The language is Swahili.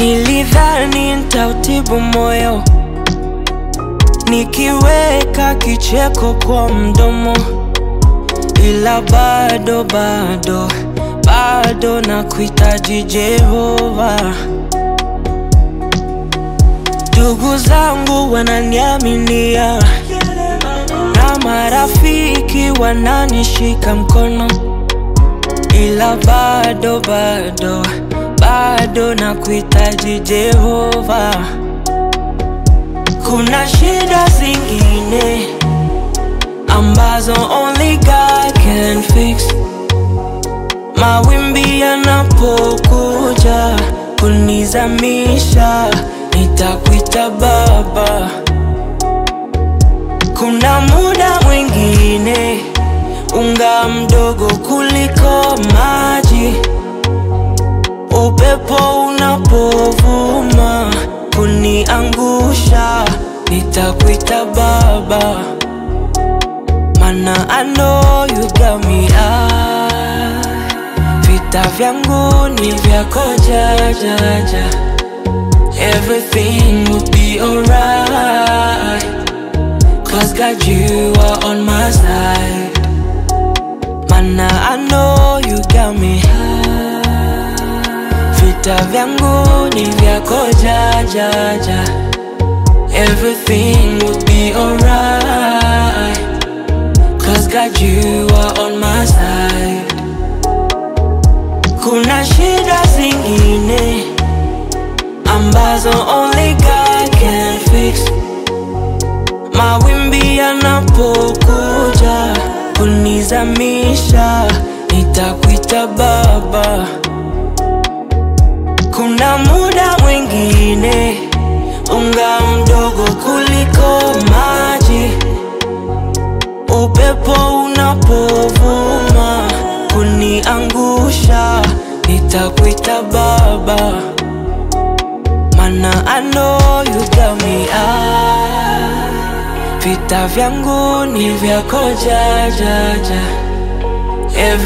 Nilidhani nitautibu moyo nikiweka kicheko kwa mdomo, ila bado bado bado na kuhitaji Jehova. Ndugu zangu wananiaminia na marafiki wananishika mkono, ila bado bado bado na kuhitaji Jehova. Kuna shida zingine ambazo only God can fix. Mawimbi yanapokuja kunizamisha, nitakuita Baba. Kuna muda mwingine unga mdogo kuliko maji, upepo unapovuma kuniangusha, nitakuita Baba, mana I know you got me ah. Vita vyangu ni vyako jajaja, everything will be alright, cause God you are on my side, mana I know you got me Vita vyangu ni vyako jajaja, everything will be alright, cause God you are on my side. Kuna shida zingine ambazo only God can fix. Mawimbi yanapokuja kunizamisha, nitakuita Baba. Kuna muda mwingine unga mdogo kuliko maji, upepo unapovuma kuniangusha, nitakuita Baba, mana I know you got me ah. Vita vyangu ni vyako jajaja, Every